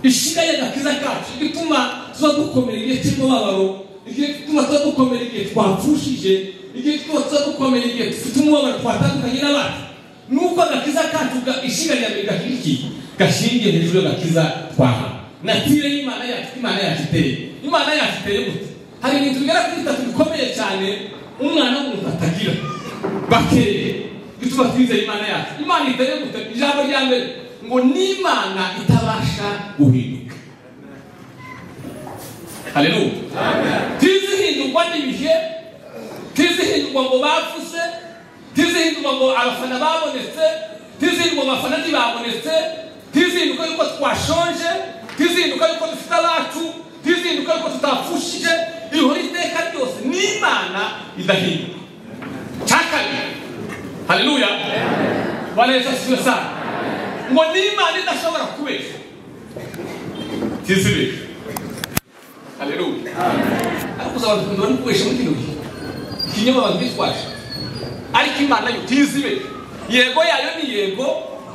ishinganye agakiza kacu igituma tuba dukomera igihe cy'umubabaro igihe gituma tuba dukomera igihe twapfushije igihe gituma tuba dukomera igihe dufite umubabaro twatandukanye n'abandi nuko agakiza kacu ishinganye gahiriki gashingiye hejuru y'agakiza twahawe natire y'imana yacu imana yacu iteye imana yacu iteye gute hari ibintu bigera kuri bitatu bikomeye cyane umwana w'umuntu atagira bakereye bituma twizeye imana yacu imana iteye gute ijambo rya mbere ngo n'imana itabasha guhinduka haleluya ntizihindurwa n'ibihe ntizihindurwa ngo bavuze ntizihindurwa ngo abafana babonetse ntizihindurwa ngo abafana ntibabonetse ntizihinduka yuko twashonje ntizihinduka yuko dufite abacu ntizihinduka yuko tutapfushije ihora iteka ryose n'imana idahinduka cya kabiri haleluya bwana yesu asiwe sana ngo n'imana idashobora kubeshya ntizibeshye haleluya ariko uzaba dukunda no kubeshya muri kino gihe ikinyoma abantu bitwaje ariko imana yo ntizibeshye yego yayo ni yego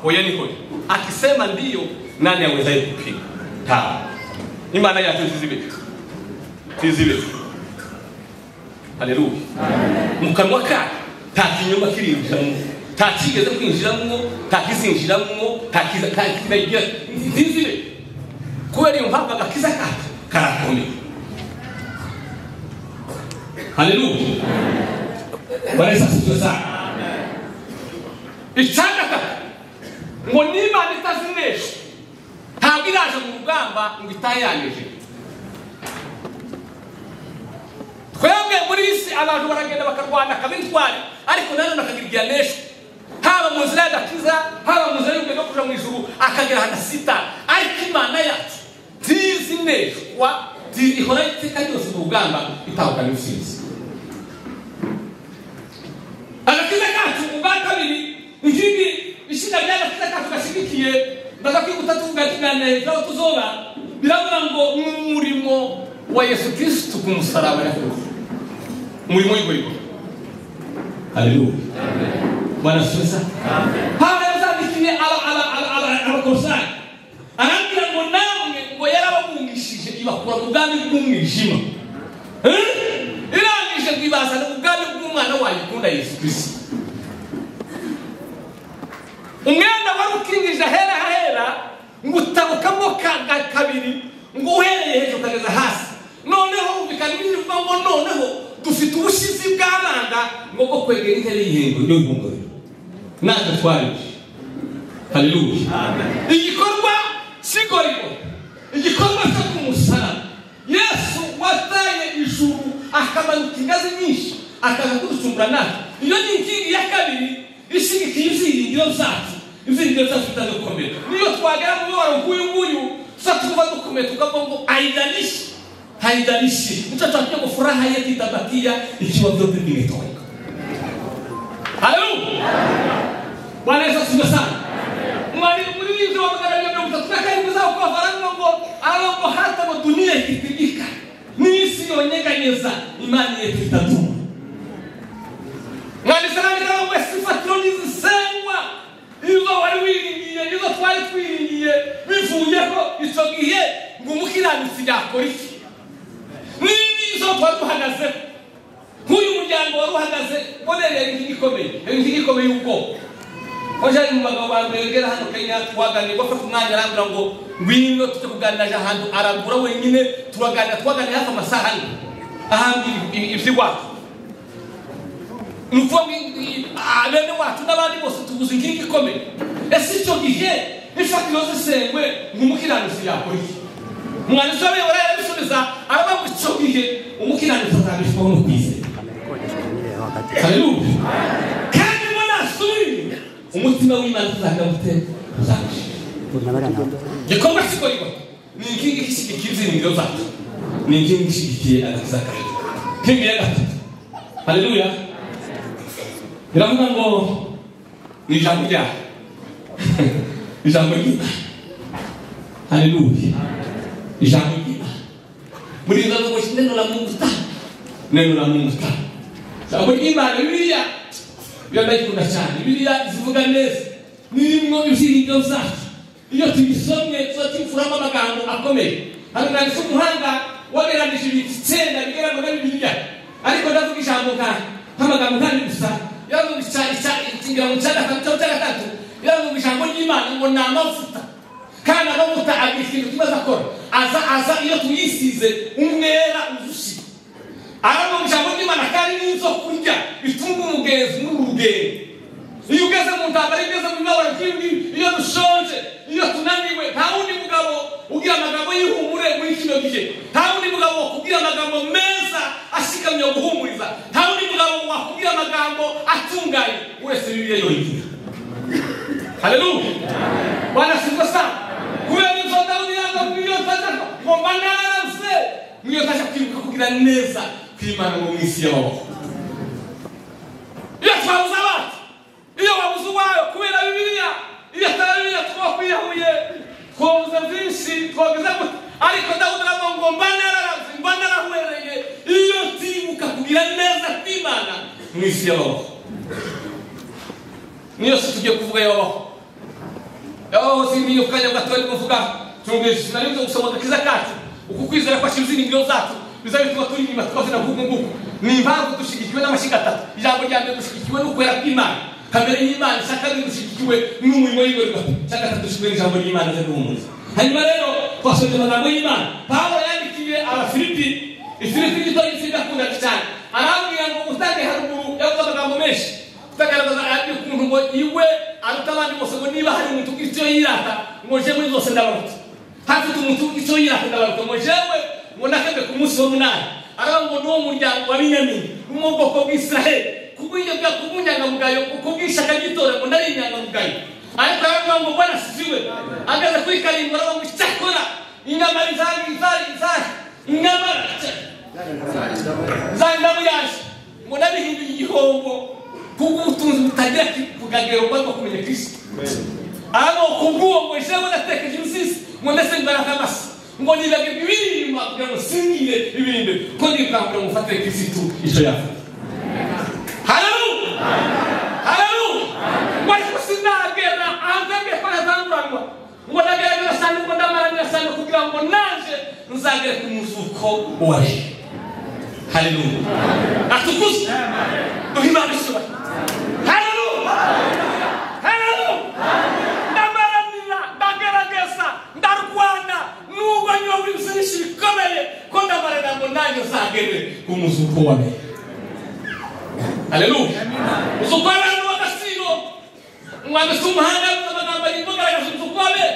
oya ni hoya akisema ndiyo nani awezaye kupinga tawa imana yacu ntizibeshye ntizibeshye haleluya mu kanwa kayo nta kinyoma kirinjiramo nta kigeze kwinjiramo nta kizinjiramo nta kizagira ntizire kubera iyo mpamvu agakiza kacu karakomeye haleluya baresa sibyo sana icyandaka ngo n'imana itazinesha ntabwo iraje mu rugamba ngo itayanyeje twebwe muri iyi si abantu baragenda bakarwana akabitwara ariko nanone akagira igihe aneshwa haba mu nzira y'agakiza haba mu nzira y'ubwenge kuja mu ijuru akagera agasita ariko imana yacu ntizi neshwa ihora iteka ryose mu rugamba itahukana intsinzi agakiza kacu ubwa kabiri ikindi ishinga ry'agakiza kacu gashyigikiye ndagakwibuta tuvuga tuganira aho tuzoba biravuga ngo mu murimo wa yesu kirisitu ku musaraba yakoze umurimo w'igorigoro haleluya barasubiza pawulo yazandikiye abakorosayi arambwira ngo namwe ngo yarababungishije ibakura mu bwami bw'umwijima irangije ngo ibazana mu bwami bw'umwana wayo ukunda yesu kirisito umwenda wari ukingije ahera hahera ngo utabukamo kabiri ngo uhereye hejuru ukageza hasi noneho ubikana ibivuga ngo noneho dufite ubushizi bw'abana ngo bwo kwegera intebe y'ihembo ryo guhungabira natwe twarije haleluya igikorwa cy'igoriro igikorwa cyo ku musaraba yesu wataye ijuru akamanuka ingazi nyinshi akaza kuducumbura natwe iyo ni inkingi ya kabiri ishyigikiye ibyiringiro zacu ibyiringiro zacu bitadukomera niyo twagera mu mibabaro nk'uyu nguyu tuza tuba dukomeye tukavuga ngo aidanishi haidanishi mtoto akiwa furaha yake itabakia ikiwa vyote vimetoweka haleluya bwana yesu asifiwe sana mlinzi wa magharibi ndio mtataka hebu zao kwa farango alongo hata kwa dunia ikitibika nisi onyeganyeza imani yetu itadumu mwalisalami kama mwe sifa troni zisengwa izo wari wiringiye izo twari twiringiye bivuyeko icyo gihe ngo umukiranutsi yakora iki n'izo twari duhagazeho nk'uyu muryango wari uhagaze bonerera inkingi ikomeye inkingi ikomeye y'ubwoko hoje hari mu bagabo ba mbere bagera hano kenya twaganira bafata umwanya arambwira ngo ngwino tujye kuganira ahantu arambura wenyine turaganira twaganira hafi amasaha ane ahandi iby'iwacu ni ukuvuga ngo bene wacu n'abandi bose tubuze inkingi ikomeye ese icyo gihe n'ifatiro zisengwe nk'umukiranutsi yakora iki umwanditsi w'abayobora yarabisubiza aravuga ngo icyo gihe umukiranutsi azabishwaho no kwizera haleluya kandi mo nasubire umutima w'imana uzahita mutera igikorwa kikorwa ni inkingi ishyigikiye ibyiringiro zacu ni inkingi ishyigikiye agakiza kacu inkingi ya gatatu haleluya biravuga ngo ni ijambo ryawe ijambo ry'imana haleluya ijambo ry'imana murinda ngo neno la mungu tano neno la mungu tano ijambo ry'imana bibiliya biba ndayikunda cyane bibiliya zivuga neza nirimo ibyiringiro zacu iyo tuyisomye tuba tuyifuramo amagambo akomeye hano nanditse umuhanga wagereranyije ibintu icyenda bigera muri bibiliya ariko ndavuga ijambo nka nk'amagambo nk'andi gusa yaravuga icyari mirongo icyenda na mirongo icyenda na gatatu yaravuga ijambo ry'imana ngo ni amavuta kandi amavuta agira ikintu kimwe akora aza aza iyo tuyisize umwera uzushye aravuga ijambo ry'imana kandi n'izo kurya bitunga umugenzi n'urugendo iyo ugeze mu ntambara iyo ugeze mu mibabaro byinshi iyo dushonje iyo tunaniwe nta wundi mugabo ugira amagambo y'ihumure muri kino gihe nta wundi mugabo wakubwira amagambo meza ashikamye yo guhumuriza nta wundi mugabo wakubwira amagambo atunganye uretse bibiliya yonyine haleluya bwana sifa sana kubera inzo dawudi yanga iyo taza ngomba naze mwiyo taza kwibuka kugira neza kwimana mu minsi y'amaboko iyo twabuze abandi iyo wabuze uwawe kubera bibiliya iyo atari bibiliya twakwiyahuye twabuze byinshi twagize gute ariko dawudi aravuga ngo mba nararaze mba narahwereye iyo tibuka kugira neza kw'imana mu isi y'amaboko niyo si tugiye kuvuga y'amaboko y'amaboko si niyo kanya gato ari kuvuga tumwishe nari nzo gusoma kiza kacu uku kwizera kwa shimziningiro zacu bizaba bituma turi inyuma tukazina nk'uku nguku ni impamvu dushyigikiwe n'amashyiga atatu ijambo rya mbere dushyigikiwe n'ukwera kw'imana kamere y'imana icya kabiri dushyigikiwe n'umurimo w'ibikorwa icya gatatu dushyigikiwe n'ijambo ry'imana ryo guhumuriza hanyuma rero twasoje amagambo y'imana pawulo yandikiye abafilipi ifilipi gito y'isindakunda cyane arambwira ngo utange haruguru yavuze amagambo menshi utagaragaza ukuntu ngo iwe aruta abandi bose ngo niba hari umuntu ugira icyo yirata ngo njye muri zose ndabaruta hafite umuntu ugira icyo yirata ndabaruta ngo njyewe ngo nakabwe ku munsi w'umunani arambwira ngo ni wo muryango wa binyamini ni wo bwoko bw'isiraheli kubwiyobya kubw'inyangamugayo kubw'ishaka ry'itora ngo nari inyangamugayo ariko aravuga ngo bwana siwe ageze kuri karindwi aravuga ngo icyakora inyama zari zari zari inyamara zari ndabuyaje ngo nabihinduye igihombo kubw'ubutunzi butagira kugagero bwo kumenya kristo aravuga ngo kubw'uwo ngo jewe natekeje imisisi ngo ndetse mbaraga amasa ngo nibaga ibiri inyuma kugira ngo singire ibiri imbere ko ndibwambura ngo ufatire kristo icyo yafata haleluya haleluya ariko sinagera hanze ngiye ko yatanguranwa ngo ndagerageza cyane ngo ndamaranira cyane kugira ngo naje nzagere ku muvuko wa re haleluya atukuze duhe imana isura haleluya haleluya ndamaranira ndagerageza ndarwana nubwo nyobwa ibisubishi bikomeye ko ndamaranira ngo nanjye nzagere ku muvuko wa re haleluya umusoko w'abantu w'agaciro umwanditsi w'umuhanda afite amagambo arimo agaragaza umusoko w'abera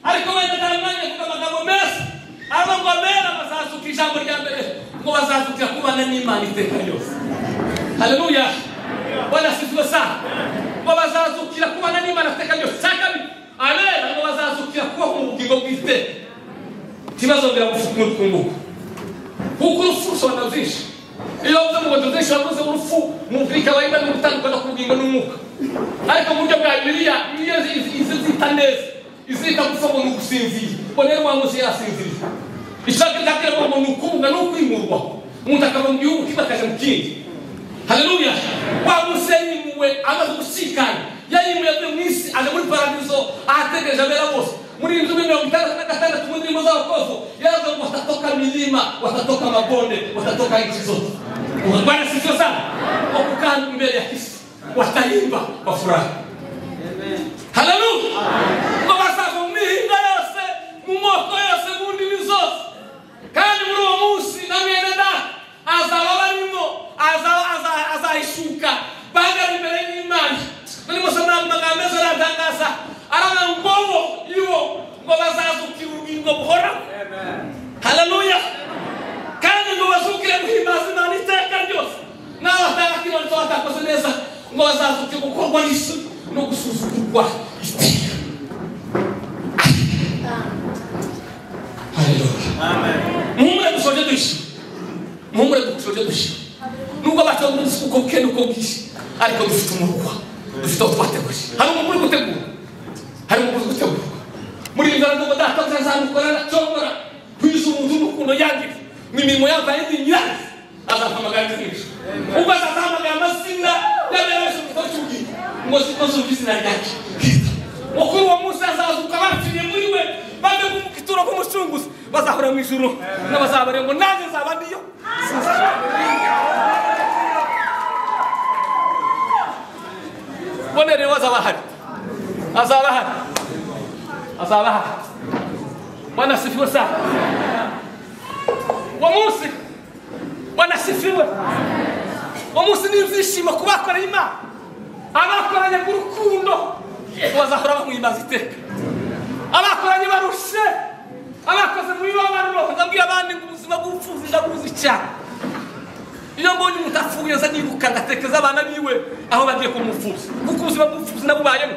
ariko wenda nta mwanya kuko amagambo meza ava ngo abera bazazuka ijambo rya mbere ngo bazazukira kubana n'imana iteka ryose haleluya banasizwe saa ngo bazazukira kubana n'imana iteka ryose cya kabiri abera ngo bazazukira kuba mu bugingo bw'iteka ntibazongera gufuka umukungugu kuko urupfu rusobanura byinshi iyo wavuze ngo ndazishyura mvuze urupfu umubiri ikaba iba gutandukana ku bugingo n'umwuka ariko mu buryo bwa bibiliya iyo izi zita neza izita gupfa ngo ni ugusinzira ngo rero uwa munsi yasinziriye ishaka izaterwa ngo ni ukubunga ni ukwimurwa umuntu akava mu gihugu kimwe akajya mu kindi haleluya wa munsi yayimuwe amaze gusikana yayimuwe avuye mu isi aje muri paradizo ahategereje abera bose muri inzu mirongo itandatu na gatandatu mu ndimi z'abakovu yaravuga ngo watatoka milima watatoka mabonde watatoka nchi zote bwana sisio sana kwa kukaa mbele ya kisi wataimba kwa furaha haleluya ngo basaga mu mihinga yose mu moko yose mu ndimi zose kandi muri uwo munsi na mwene data azaba barimo azahishuka bagara imbere y'imana barimo se amagambo meza aratangaza aravuga ngo bo ibo ngo bazazukira ubugingo buhoraho haleluya kandi ngo bazukire guhimbaza imana iteka ryose nawe atakakibona ko batakoze neza ngo bazazukire gukorwa n'isoni no gusuzugurwa iteka haleluya muhumure dusoje dushya muhumure dusoje dushya nubwo batavuga umunsi uko bukeye n'uko bwije ariko dufite umurwa dufite aho twateguye hari umuntu uri gutegura hari umukozi utegurwa muri iyi nzara ngo data azamukorana cyongora kwiza umuntu n'ukuntu yandika ni imirimo yambaye ndi nyirazi azahamagara izina ubwo azahamagara amazina y'abera bose mu gikorwa cy'ubugingo ngo zikoze izina ryacu mukuru wa munsi azazuka bapfiriye abazunguza bazahora mu ijuru n'abazabare ngo nanjye nzaba ndiyo bone rero azaba ahari azaba ahari azaba ahari bwana sifiwe sana uwo munsi bwana sifiwe uwo munsi ni ibyishimo ku bakoreye imana abakoranyaga urukundo bazahora bamwimbaza iteka abakoranye barushe abakoze mu bibabaro ndabwira abandi ngo ubuzima bw'ubupfuzi ndabuzi cyane iyo mbonye umuntu apfuye nza nibuka ngatekereza abana biwe aho bagiye kumuvuza kuko ubuzima bw'ubupfuzi nabubayemo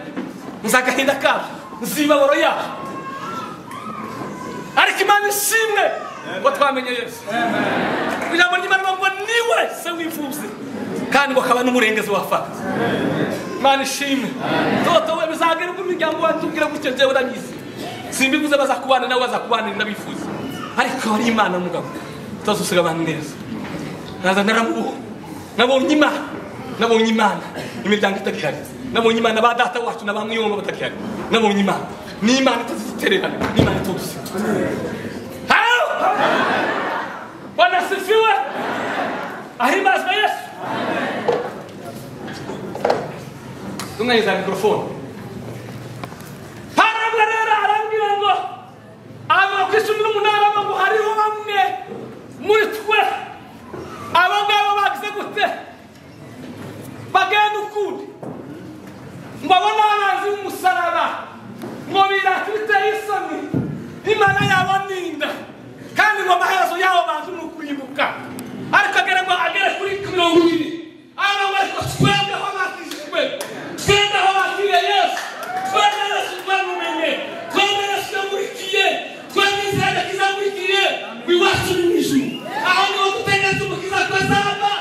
nzi agahinda kabyo nzi imibabaro yabo ariko imana ishimwe ngo twamenye yesu ijambo ry'imana rivuga ngo niwe se wifuze kandi ngo akaba n'umurengezi wafata imana ishimwe toto we bizagaruka imiryango wacu ubwira gutyo njyewe urabizi simbivuze bazakubana nawe bazakubanira ndabifuza ariko ari imana mugabo utazosiga abantu neza naza naramubonye nabonye imana nabonye imana imiryango itagihari nabonye imana ba data wacu na ba mwiyombo batagihari nabonye imana ni imana itazitererana ni imana itudusiga wanasifiwe ahimbazwa yesu tumweza mikrofone parabura rero arambwira ngo aba ku icumi n'umunani aba ngo hariho bamwe muri twe abo ngabo bagize gute bagenda ukundi ngo abone abanzi b'umusaraba ngo birata ibiteye isoni imana yabo ni inda kandi ngo amaherezo yabo banze ni ukuribuka ariko agere ngo agere kuri mirongo ibiri arangwa ariko twebweho bakijijwe twebwe aho bakiriye yesu twebwe yesu twamumenye twebwe yesu yamurikiye twebwe izina ryiza yamurikiye iwacu ni mu ijuru aho niho dutegereza umukiza ko azava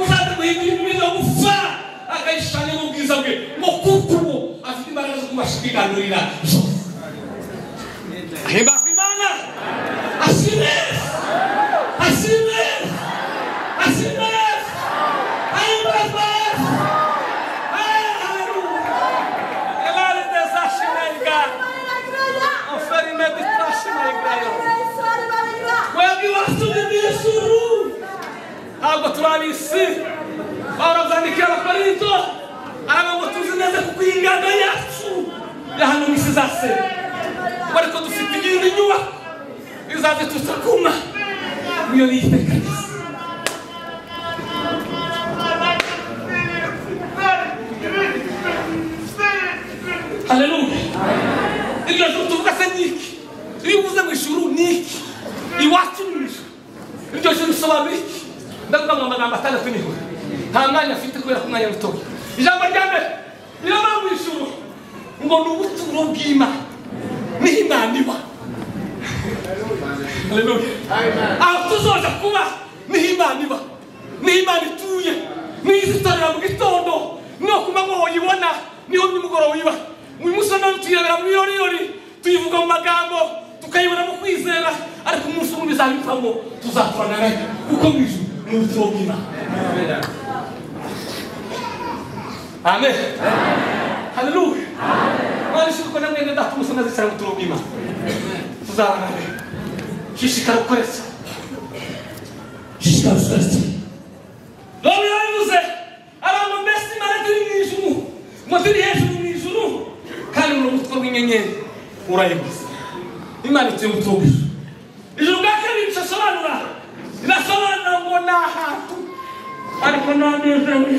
uzaza guhindura imibiri yo gupfa akayishushanya mu bwiza bwe ngo kuko ubu afite imbaraga zo kubasha kwiganurira zose ahimbaza imana Assim mesmo! Assim mesmo! Assim mesmo! Aí mais mais! Elari desashi naiga! Oferi meditashi naiga! Wewe wasu bibi suru! Algo turali isi! Ora zanikira parito! Ama ngo tuzi neza kukwingana yacu! Yahano misizase! Bariko dufite iyindi nyubako! izaze tutakuma niyo niyiteka haleluya iryo joro tuvuga se niki iyo uvuze mu ijuru niki iwacu ni ijuru iryo joro risobanura iki ndavuga ngo amagambo atandatu niho nta mwanya afite kubera ko umwanya mutoya ijambo rya mbere niyo mpamvu ijuru ngo ni ubuturo bw'imana niho imana iba haleluya aho tuzoza kuba niho imana iba niho imana ituye niho izitarira mu gitondo niho ku manywa uyibona niho nimugoroba uyiba uyu musore tuyirebera mu biroriyori tuyivuga mu magambo tukayibona mu kwizera ariko umunsi umwe bizabivamo tuzakorana nayo kuko mu ijuru ni ubuturo bw'imana amen haleluya mwana ishuri ko na mwene data umusore azicara mu buturo bw'imana tuzabana rero shishikara ukoresha shishikara ukoresha none yavuze abantu mbese imana turi mu ijuru ngo turi hejuru mu ijuru kandi mu mutwe w'inyenyeri urayibuze imana ituye mu tubu ijuru bwa kabiri risobanura rirasobanura ngo ni ahantu ariko nta nezewe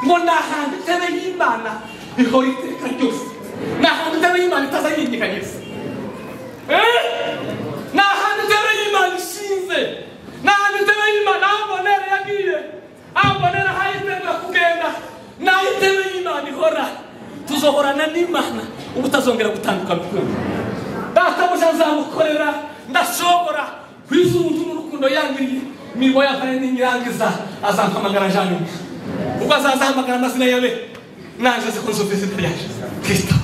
ngo ni ahantu itebe y'imana ihora iteka ryose ni ahantu itebe y'imana itazayindikanyiriza ni ahantu intebe y'imana ishinze ni ahantu intebe y'imana aho mbonera yagiye aho mbonera hayitegura kugenda ni aho intebe y'imana ihora tuzohorana n'imana ubu utazongera gutandukana ukundi databuja nzamukorera ndashobora ku izuba ry'urukundo yangiriye niba yavanye n'inyirangiza azampamagara jane ubwo azazahamagara amazina yawe nanjye azi ko nzumva izina ryaje kristo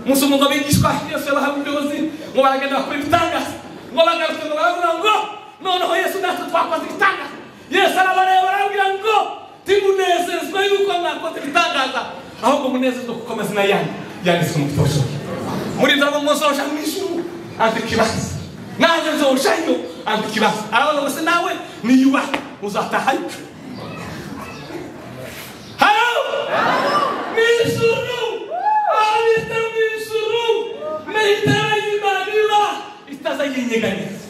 umunsi umuntu abigishwa yesu yabahaga ubuyobozi ngo baragenda bakora ibitangaza ngo bagaruke ngo baravuga ngo noneho yesu natwe twakoze ibitangaza yesu arabareba arababwira ngo timunezezwa yuko mwakoze ibitangaza ahubwo munezezwa kuko amazina yanyu yanditswe mu gitobo muri ibyo ngo muzoja mu ijuru andika ibanza nanjye nzorushayo ambikira arabaza ngo se nawe niyubaha uzatahayo halo misuru abita misuru mehitarayimanira itazayinyeganyeza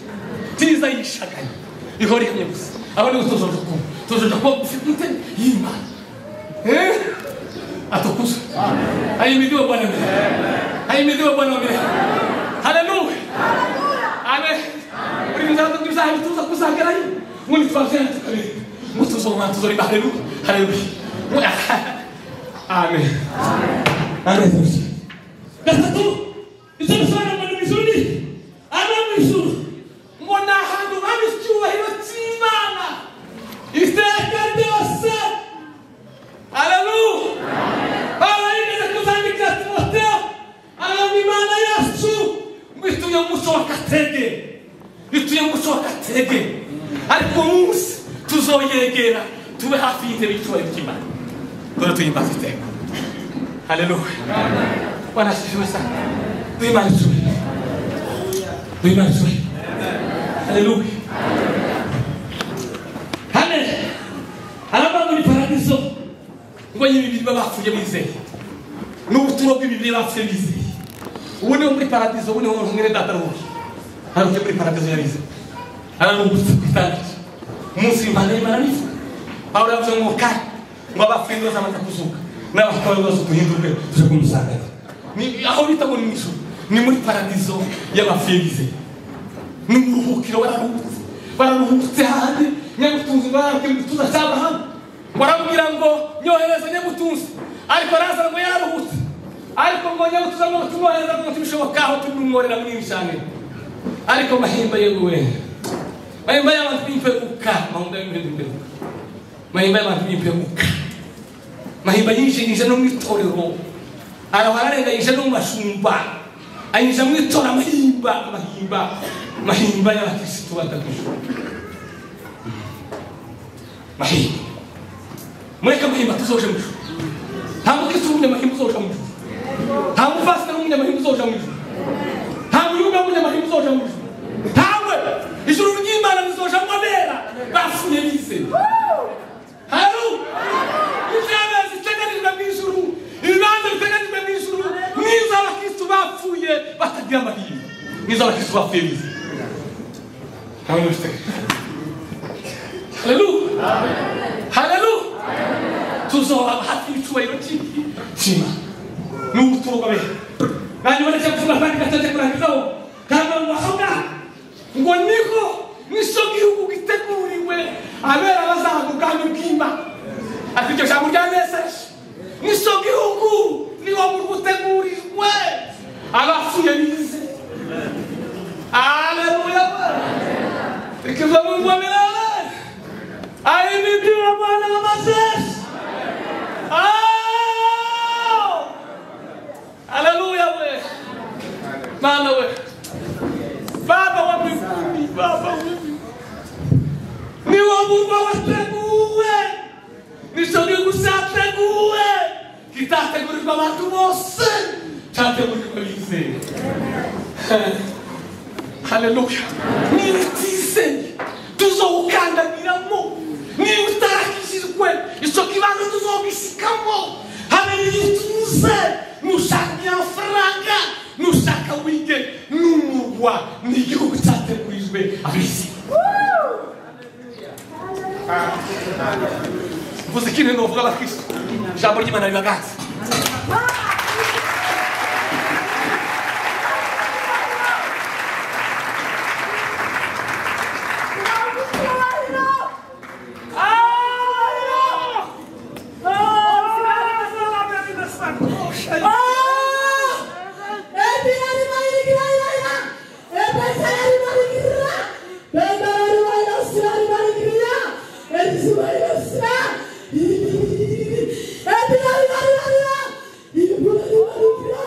ntizayishaganye ihora ihamye gusa aho niho tuzoje kuba tuzoje kuba ufite y'imana Eh? atukuzwe ahimidiwe bwana mbere ahimidiwe bwana mbere haleluya amen uri muzaba tuzaje tuza kuzagerayo muri twazera tukareba ngo tuzoma tuzoriba haleluya haleluya Ngo- amen amen gatatu ibyo bisobanura ngo ni mu ijuru ni ari mu ijuru ngo ni ahantu haba icyubahiro cy'imana iteka ryose Aleluya! Abayigize kuzandika Timoteyo, aranga Imana yacu, ngo ituye gushoka tege, ituye gushoka tege, ariko munsi tuzoyegera tube hafi y'intebe y'icyubahiro cy'Imana. Dore tuyimbaza iteka. Haleluya! Bwana asifiwe sana. Duhimbaze tube. Duhimbaze tube. Haleluya! Hane, arava muri paradizo, ngo y'ibibiri bapfuye bizeye n'ubuturo bw'ibibiri bapfuye bizeye ubu niho muri paradizo ubu niho mwene data rwose hano muri paradizo yabize hano ni ubuturo bw'itangije umunsi w'imana y'imana n'ifu aho yavuze ngo kare ngo abapfuye neza amaze kuzuka n'abafite ibibazo duhinduke tuje kumusangaza Ni- aho bita ngo ni mu ijuru ni muri paradizo y'abapfuye bizeye ni uburuhukiro bararuhutse bararuhutse hanze nyagutunzi ngo arabwira igituza cy'amahanga baramubwira ngo nyohereza nyagutunzi ariko araza ngo yararuhutse ariko ngo nyagutunzi ngo tumwohereza ngo tubishoboka aho turi bumworera muri ibi cyane ariko mahimba yeguwe mahimba y'abantu b'imperuka mahimba y'imperuka mahimba y'abantu b'imperuka mahimba yinjirije no mu itorero araba ararenganyije no mu mashumba anyuze mu itora mahimba mahimba mahimba y'abakirisitu batatu mahimba mureke amahimba tuzoje mu ijuru nta mukristo w'umunyamahimba uzoja mu ijuru nta mufasita w'umunyamahimba uzoja mu ijuru nta muyuda w'umunyamahimba uzoja mu ijuru ntawe ijuru ry'imana rizojamo abera bapfuye bizeye haru izabazi iteganijwe mu ijuru ibibanza biteganijwe mu ijuru n'iz'abakristo bapfuye batagira amahirwe n'iz'abakristo bapfuye bizeye ntawe n'ufite haleluya haleluya tuzoba hafi y'icyubahiro cy'imana n'ubuturo bwawe nanyuma ndetse kuvuga abandi gatoke kurangizaho ntabwo bavuga ngo niko niso gihugu giteguriwe abera bazahabwa ubwami bw'imana ariko iryo jambo ryaneseje niso gihugu niwo murwa utegurijwe abapfuye bize haleluya reka izo mu ngomero Aí me viu a bola na vocês. Aleluia, ué. Mano, ué. Baba, o abrimumi. Baba, o abrimumi. Meu amor, qual é pego, ué? Me chamei o pego, ué. Que tá pegando pra lá do você. Tá pegando pra dizer. haleluya nibitize tuzowukandagiramo niba utarakijijwe icyo kibanza tuzogisikamo habe niyituze nushaka amafaranga nushaka wige n'umurwa ni igihugu cyategurijwe abisi mvuze ikintu novuga abakristo ijambo ry'imana ribagaza Yeah.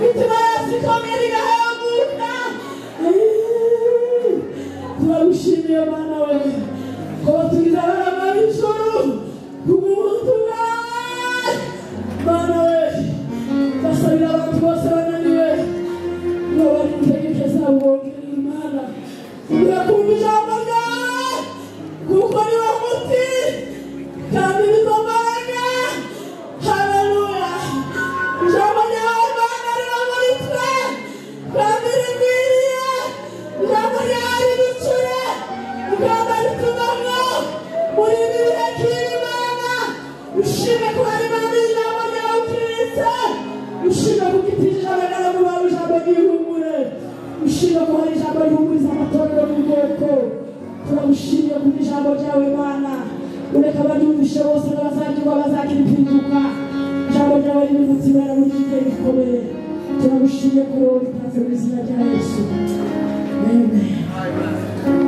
tukamerera haguruka Eee, turagushimiye mana we ko batugira abana b'ijoro kubw'umuntu wawe mana we basabira abantu bose bananiwe ngo barinde ibyo zabo bongerera imana kugira kumva ijambo ryawe kuko ni wo muti kandi bizamaraga haleluya ijambo ryawe mana riba muri twe kandi rikwiriye ijambo ryawe riducure ugamba ritubamo muri ibi bihe by'iyi mana ushime kuba rimana ijambo ryawe ukiritse ushime kuko itijambo ryawe ubaye ijambo ry'ihumure ushime kuba ari ijambo rihumuriza amatorero mu bwoko turagushimye kuko ijambo ryawe mana ureka abaryumvishe bose n'abazagirwa bazagira impinduka ijambo ryawe ririmutse ibara muri iki gihe gikomeye turagushimye ko ritanze mu izina rya yesu amen